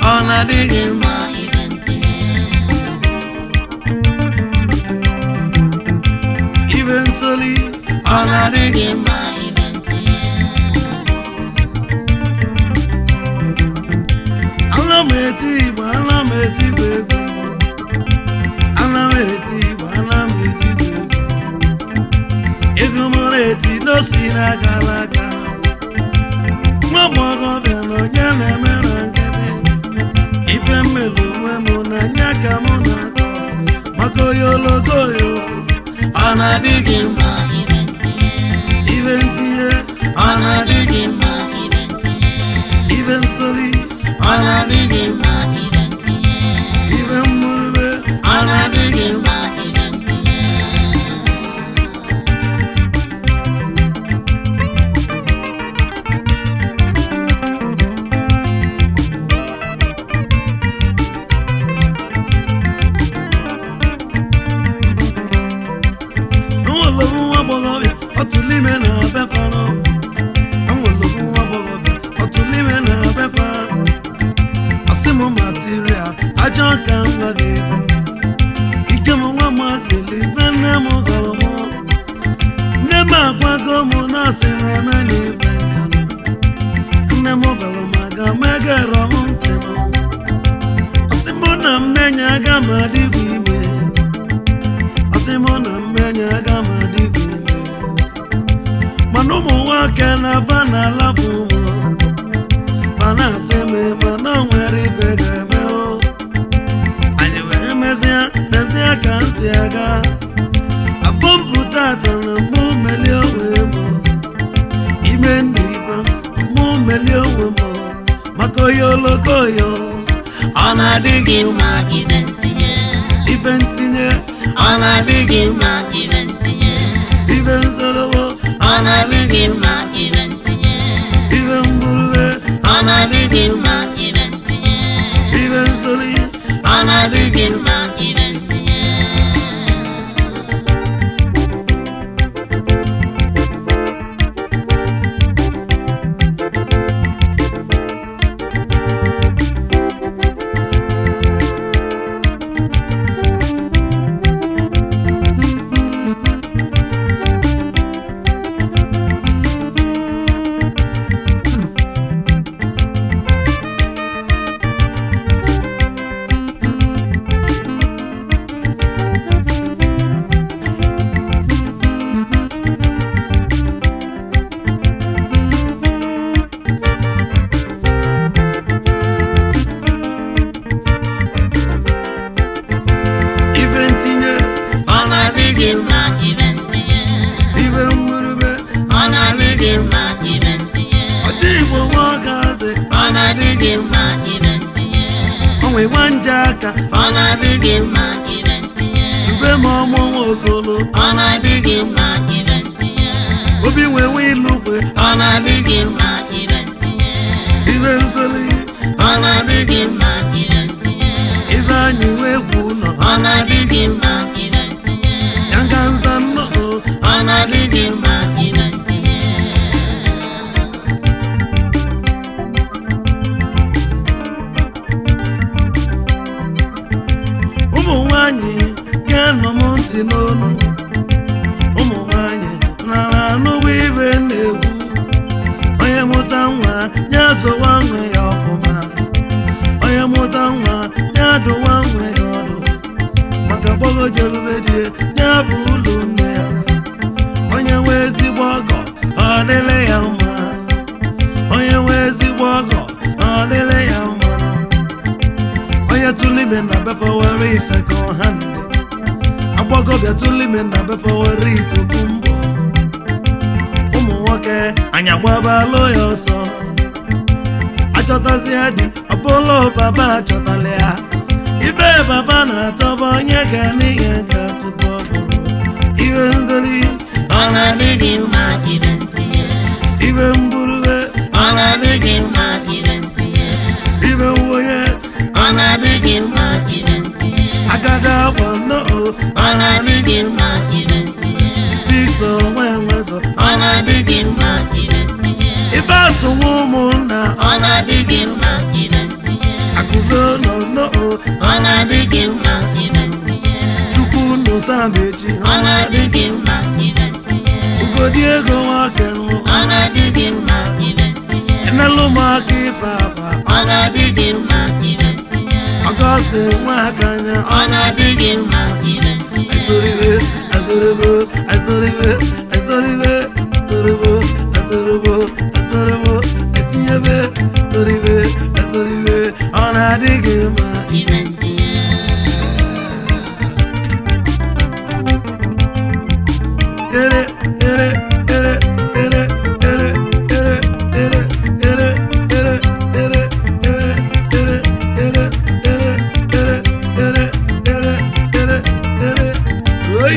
ọ na-adị gị mma mma ibe ntinye ibe nsoli ọ na-adị gị gị mma ibe ntinye ana m eti igbo ana m eti igbo egwu ana m eti igbo ana m eti igbo egwu ego m na-eti n'osi n'aka n'aka nwa agbọghọbịa na onye na-eme na nkịtị ife mmelu onwe m na nya ka mụ na-akọ maka oyologoyo ọ na-adị gị mma mma ibe ntinye ibe ntinye ọ na-adị gị mma mma ibe ntinye ibe nsoli ọ na-adị gị mma mma ibe ntinye ibe mmurube ọ na-adị gị mma mma ibe ntinye Anwụlụ nwa agbọghọbịa ọtụlụ ime na befanụ Anwụlụ nwa agbọghọbịa ọtụlụ ime na befa Asị m material ajọ ka nwa gị bụ Ike m nwa mazili ife nne m gọrọ m Nne m agwago m na asị m eme na ife njanụ Nne m gọrọ m aga m egero m ntị nụ Asị m na mmenye aga m adịbụ ime asị mụ na mmenye aga m adịghị ime mana ụmụ nwoke na-aba n'alapụ ụmụ ma na-asị m mana o nwere ibe ga-eme o anyị wee mezie mezie ka m si aga abọmpụta atọ na mụ melie onwe m ime ndị ibe mụ melie onwe m maka oyi olokoyo ọ na-adị gị mma mma ibe ntinye ibe ntinye ọ na-adị gị mma mma ibe ntinye ibe nzorobo ọ na-adị gị mma mma ibe ntinye ibe mgburube ọ na-adị gị mma mma ibe ntinye ibe nzori ọ na-adị gị mma mma ibe ntinye ibe ntinye ọ na-adị gị mma mma ibe ntinye ibe mgburube ọ na-adị gị mma ibe ntinye ọchị igbo nwa ọgazi ọ na-adị gị mma ibe ntinye onwe nwa nje aka ọ na-adị gị mma ibe ntinye ube ma ọmụ nwa okolo ọ na-adị gị mma ibe ntinye obi nwe nwe ilukwe ọ na-adị gị mma ibe ntinye ibe nzoli ọ na-adị gị mma ibe ntinye ibe anyị wee gwu ụlọ ọ na-adị gị mma ibe ntinye ya nga nza nnọọ ọ na-adị gị mma ibe ntinye ụmụ nwanyị ga-anọ m ntị n'onu ụmụ nwanyị nara anụwa ibe na-egwu onye mụta nwa ya sowa nwe ya ọfụma onye mụta nwa ya dụwa nwe ya ọdụ maka gbọgo jerubedie ya bụ ụlọ nne ya onye nwe ezigbo ọgọ ọ dịle ya mma onye nwe ezigbo ọgọ ọ dịle ya mma onye tụlụ ime na befe were second hand agbọgọbịa tụlụ ime na befe were itoku mbọ ụmụ nwoke anyị agbabalụ ya ọsọ achọtazịa di ọbụla baba achọtala ya ibe baba na-atọba onye ga n'ihe ga tupu ọ bụrụ ibe nzori ọ na-adị gị mma ibe ntinye ibe mgburube ọ na-adị gị mma ibe ntinye ibe nwonye ọ na-adị gị mma ibe ntinye agada akwa nnọọ ọ na-adị gị mma ibe ntinye biko nwe nwezọ ọ na-adị gị mma ibe ntinye ife atụwa ụmụnna ọ na-adị gị mma ibe ntinye akụrụ mechi ọ na-adị gị mma ire ntinye ugodi ego nwakenụ ọ na-adị gị mma ire ntinye enelu m aka ịpa apa ọ na-adị gị mma ire ntinye ọgọstin nwakanya ọ na-adị gị mma ire ntinye azoribe azoribo azoribe azoribe azoribo azoribo azoribo etinyebe azoribe azoribe ọ na-adị gị mma ire ntinye ere ere ere ere ere ere ere ere ere ere ere ere ere ere ere ere ere ere ere oyi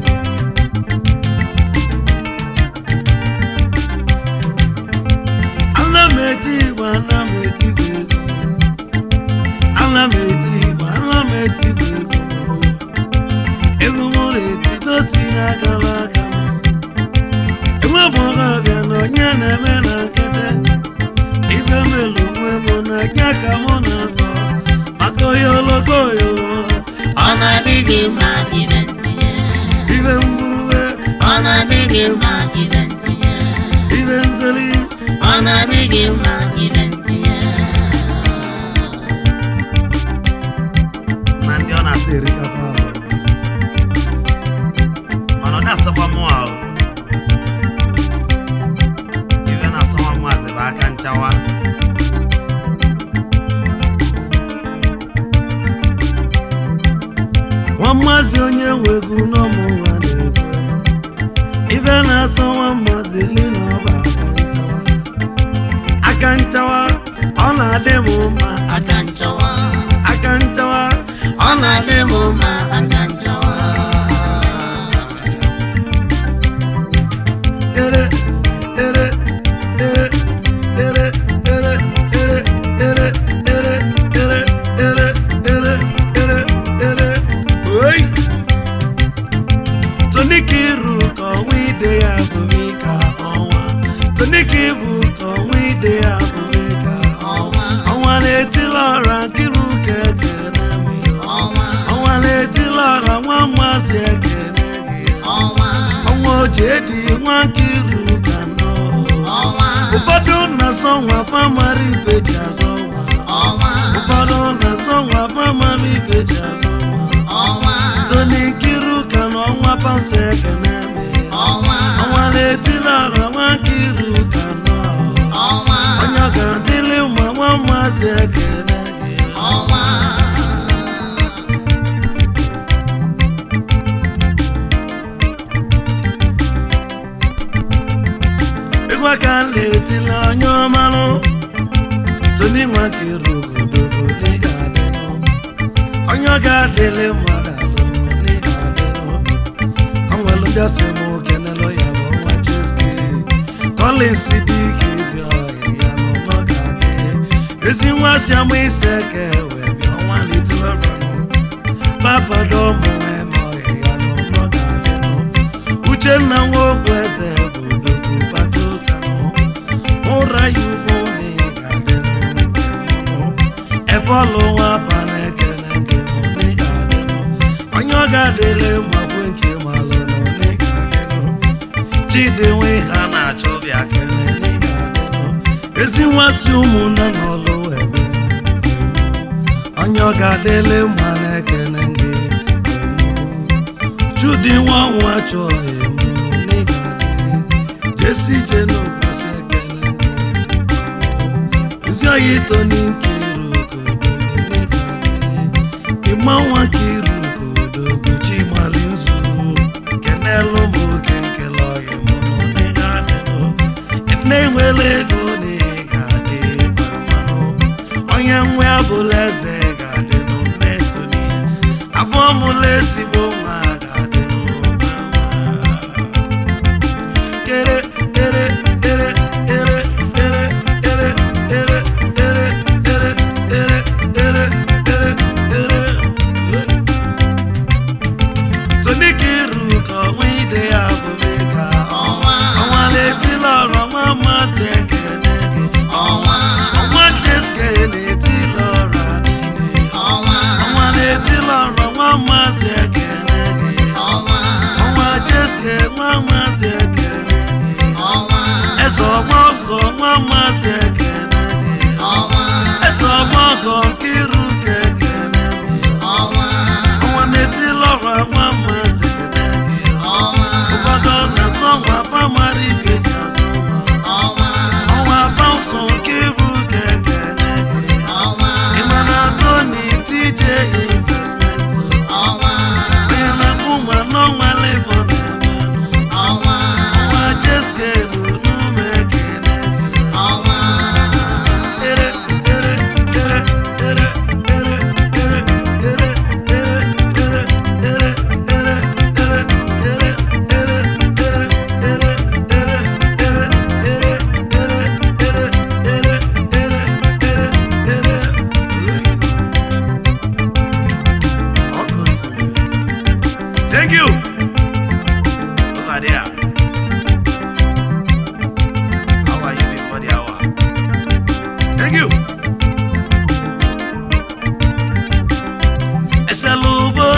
ana m eti igbo ana m eti igbo ego ana m eti igbo ana m eti igbo ego ego m na-eti n'osi n'aka n'aka m enwe bụ ọgabịa na onye na-eme na nkete ife melu onwe m na nya ka mụ na-azọ maka onye oloko oyolo ọ na-adị gị mma ire ntinye ife mgburube ọ na-adị gị mma ire ntinye ife nzeli ọ na-adị gị mma ire ntinye na ndị ọ na-asa erikapa ahụ mana ọ na-asọkwa mụ ahụ ife na-asọkwa mụ azị bụ aka nchawa nwa mmazi onye wegu n'ọmụ nwa na-ekwu ife na-asọ nwa mmazi li na ọba aka nchawa aka nchawa ọ na-adị m mma aka nchawa aka nchawa ọ na-adị m mma aka nchawa ere ere ere ere ere ere ere ere ere ere ere ere ere oyi tonika iru ka ọnwa ide ya bụrụ ka ọnwa tonika ibu ka ọnwa ide ya bụrụ ka ọnwa ọnwa na-etila ọra nkiru ka ekene m ya ọnwa ọnwa na-etila ọra nwa mmasị ekene gị ọnwa ọnwa oji edi nwa nkiru ka nọ ọnwa ụfọdụ na-asọ nwa famara ife ji azọ nwa ọnwa ụfọdụ na-asọ nwa famara ife ji azọ nwa ọnwa toni nkiru ka na ọnwa pansa ekene me ọnwa ọnwa na-etila ọra nwa nkiru ka nọ ọnwa onye ọ ga-adịlị mma nwa mmasị ekene gị ọnwa egwu aka na-etila onye ọmalụ toni nwa nkiru godogo n'ịga adịnụ onye ọ ga-adịlị mmadụ alụnụ n'ịga adịnụ ọnwelụ ndị asị m kenelụ ya bụ ọnwa cheski Collins dị ike ezi ọhịa ya nọ n'ọ ga-adị ezi nwa si ama isi eke wee bịa ọnwa n'itiloranụ papado ụmụ eme ọhịa ya nọ n'ọ ga-adịnụ uchenna nwa okwu eze bụ odogwu bata ụkanụ ụra ya ugbo na ị ga-adịnụ ebe ọlụ nwa ba na-ekele nke nọ na ị ga-adịnụ onye ọ ga-adịle ma bụ nke malụ nọ na ị ga-adịnụ chidi nwe ha na-achọ bịa kele na ị ga-adịnụ ezi nwa si ụmụnne n'ọlụ ebe onye ọ ga-adịle ma na-ekele gị chudi nwa nwa chọọ emu na ị ga-adị jesi je n'ụbọchị ekele gị ezi oyi toni nkiru kodogo na ị ga-adị ịma nwa nkiru kodogo chimali nzu kenelu m oge nkele ọhịa mụ nọ na ị ga-adịnụ na-enwela ego na ị ga-adị amanụ onye nwe abụla eze ga-adịnụ netoni afọ mụla ezigbo nwa ga-adịnụ mama. kere ere ere ere ere ere ere ere ere ere ere ere ere tonika iru ka ọnwa ide ya bụrụ ka ọnwa ọnwa na-etila ọrụ nwa mmasị ekene gị ọnwa ọnwa jeske na-etila ọra niile ọnwa ọnwa na-etila ọrụ nwa mmasị ekene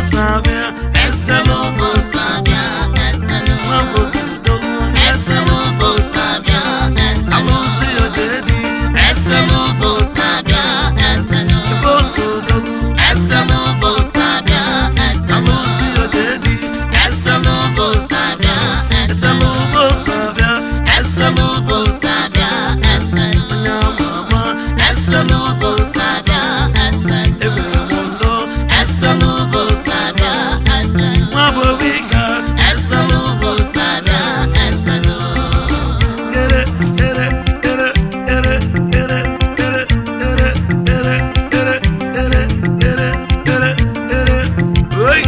sabịa eselu Eselubo sabia, eselu. nwa bozudogu Eselubo sabia, eselu. alụsị ojedi Eselubo sabia, eselu. bosodogu Eselubo sabia, eselu. alụsị ojedi Eselubo sabia, eselu. eselu bosabịa Eselubo sabia, eselu. onye amama Eselubo sabia, eselu. ebe mondo Eselubo sabia, eselu. nwa bobika Eselubo sabia, eselu. ere ere ere ere ere ere ere ere ere ere ere ere ere oi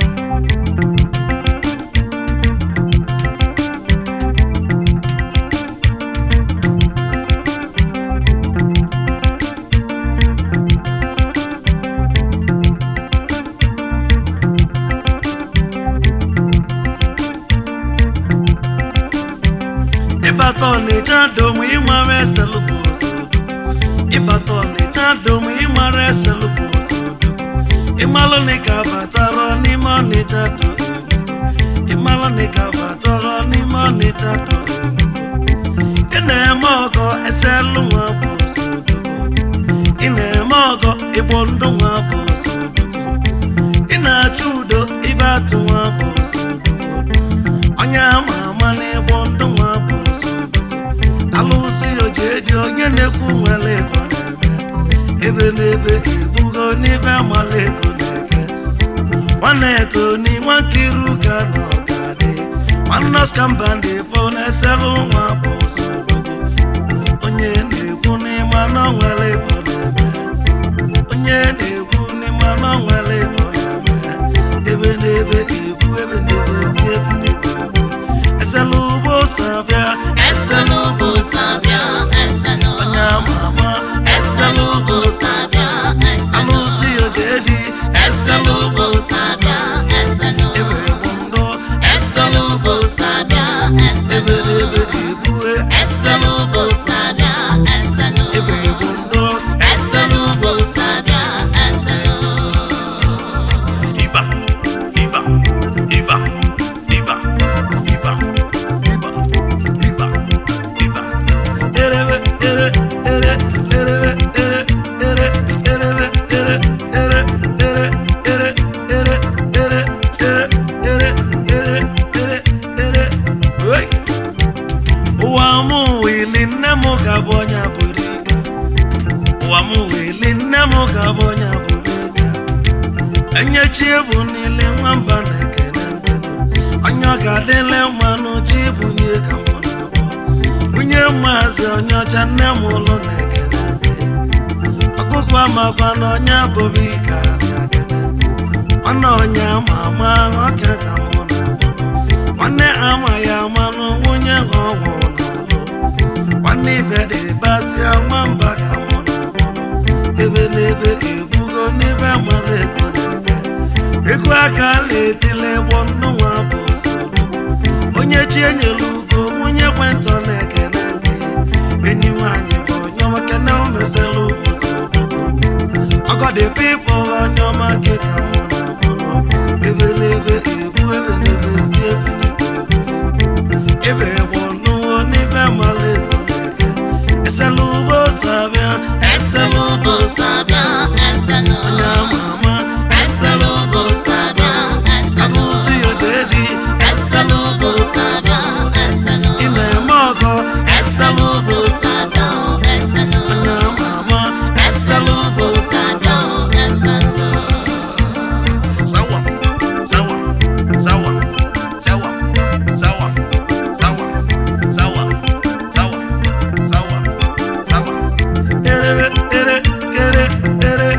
ịbata ọnịcha domu ịmara eselụbụ osodo ịbata ọnịcha domu ịmara eselụbụ osodo ịmalụ na ịka batara n'ime ọnịcha do ịmalụ na ịka batara n'ime ọnịcha do ị na-eme ọgọ eselụ nwa bụ osodo ị na-eme ọgọ ịgbọ ndụ nwa bụ osodo ị na-achọ udo ibe atụ nwa bụ osodo onye ama ama n'ịgbọ ndụ nwa bụ osodo alụsị oji edi onye na-ekwu nwere ego na-eme ebe n'ebe ebugo n'ibe amala ego na-eke nwanne eto n'inwe nkiru ka na ọgadị nwanne skamba ndị fọ na-eselụ nwa bụ osodo onye na-ekwu n'ịma na ọ nwere ego na-eme onye na-ekwu n'ịma na ọ nwere ego na-eme ebe n'ebe ebu ebe n'ebe ezi ebe n'ebe ebu esela ugbo sabịa Eselubo sabia, eselu. onye ama ama Eselubo sabia, eselu. alụsị ojedi Eselubo sabia, eselu. ebe bụ ndụ Eselubo sabia, ebe eselu. n'ebe ebue Eselubo sabia, eselu. ebe bụ ndụ Eselubo sabia, eselu. ịba ịba ịba ịba ịba ịba ịba ịba erebe ere ere erebe ere ere erebe ere ere ere ere ere ere ere ere ere ere ere oi ụwa m wili nne m ga-abụ onye bụrụ ike ụwa m wili nne m ga-abụ onye bụrụ ike enyechi ebu niile nwamba na-ekene nkene onye ọ ga-adịle mmanụ chi bunye ka mụ na-abụ nwunye maazị onye ọcha nne m ụlọ na-ekene nkene ọkụkọ amakwa na onye abụghị ike abịa kene nwanne onye ama ama nwoke ka mụ na-abụ nwanne ama ya amanụ nwunye ha ọnwụ na-alụ nwanne ibe dị basịa nwamba ka mụ na-abụ ebe n'ebe ebugo n'ebe mara ego na-ebe ego aka na-etile gbọ nnụnwa bụ ozugbo onye chi enyere ugo nwunye kwentọ na-ekene gị enyi nwanyị bụ onye nwoke na omesela ozugbo ọgọdị pipụl onye ọma gị ka mụ na abụnụ ebe n'ebe ebu ebe n'ebe si ebe n'ebe ebu ebe gbọ nnụnwa n'ibe mara ego na-eke esela ugbo sabịa esela Eselubo sabia, eselu. onye ama ama Eselubo sabia, eselu. alụsị ojedi Eselubo sabia, eselu. ị na-eme ọgọ Eselubo sabia, eselu. onye ama ama Eselubo sabia, eselu. Zawam, zawam, zawam, zawam, zawam, zawam, zawam, zawam, zawam, zawam. Ere, ere, ere, ere,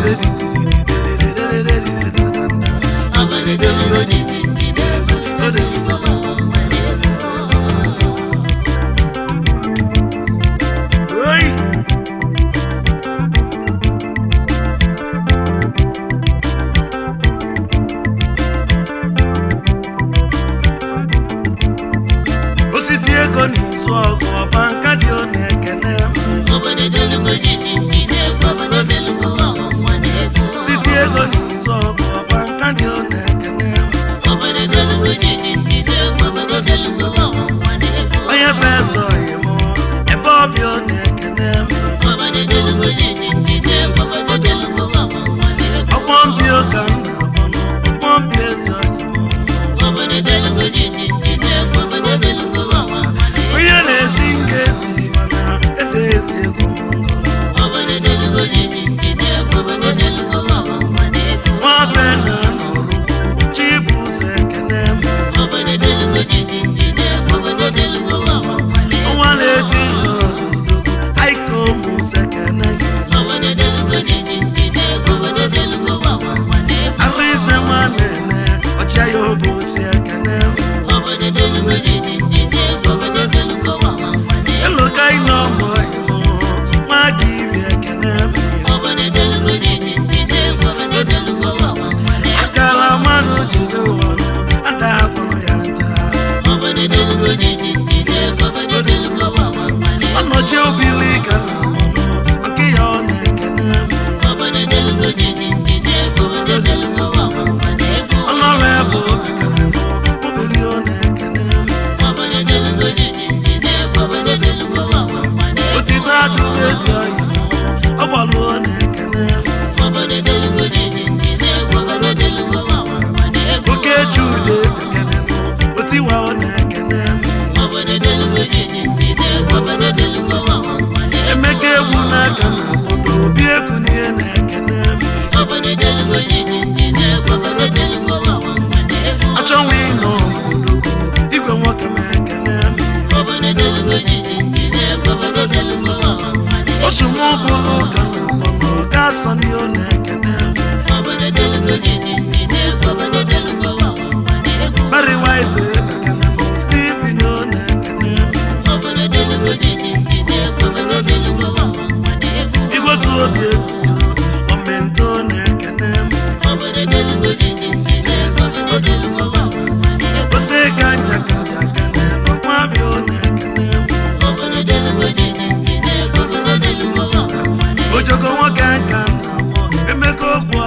obodo delugo jiji njide ego odelugo wawa nwere ego Oi! osisi ego n'izu ọgụ ọba nka dị ọ na-ekene m obodo delugo jiji njide ego obodo delugo wawa nwere ego osisi ego n'izu ọgụ ọba nka dị ọ na-ekene m obodo delugo jiji njide ego obodo delugo wawa nwere ego onye fesọghị m ebe ọbịa ọ na-ekene m obodo delugo jiji njide ego obodo delugo wawa nwere ego ọgbọ mbi ụka m na-abọnụ ọgbọ mbi eze ọyị m obodo delugo jiji njide ego obodo delugo wawa nwere ego onye na-esi nga esi mana ede ezi ego m ngọrọ obodo delugo jiji njide ego obodo delugo wawa nwere ego nwafe na nọrụ chibụzọ ekene m obodo delugo jiji njide ego obodo delugo wawa nwere ego ọnwa na-eti n'odogo aiko ụmụsọ ekene gị obodo delugo jiji njide ego obodo delugo wawa nwere ego arụ ise nwa na-ene ọchịa ya obosi ekene m obodo delugo jiji njide ego obodo delugo wawa nwere ego eloka ịnọ ọmụ ịmụ nwa gị ibi ekene m obodo delugo jiji njide ego obodo delugo wawa nwere ego akara mmanụ jiri ụwa ada agwụrụ ya nja obodo delugo jiji njide ego obodo delugo wawa nwere ego ọnọchi obili ka na mmanụ ọkị ya ọ na-ekene m obodo delugo jiji njide ego obodo delugo wawa nwere ego ọlọrụ ebe obi ka na obili ọ na-ekene m obodo delugo jiji njide ego obodo delugo wawa nwere ego otito adụghị ezi ọyị m ọgbalụ ọ na-ekene m obodo delugo jiji njide ego obodo delugo wawa nwere ego oke jude ekene m otiwa ọ na-ekene m obodo delugo jiji njide ego obodo delugo wawa nwere ego emeka egwu n'aka na obodo obi egwu n'ihe na-ekene m obodo delugo jiji njide ego obodo delugo wawa nwere ego achọnwa ịnọ obodo igwe nwoke m ekene m obodo delugo jiji njide ego obodo delugo wawa nwere ego osumụ bụrụ ka na ọgbọnọ ga asọ n'ihe ọ na-ekene m obodo delugo jiji njide ego obodo delugo wawa nwere ego Barry White ekene m Stephen ọ na-ekene m obodo delugo jiji njide ego obodo delugo wawa nwere ego igwetu obi ezi omento na-ekene m obodo delugo jiji njide ego obodo delugo wawa nwere ego ose ka nja ka bịa kene n'ọkpabịa ọ na-ekene m obodo delugo jiji njide ego obodo delugo wawa nwere ego ojogo nwoke ka na-agbọ emeka okwu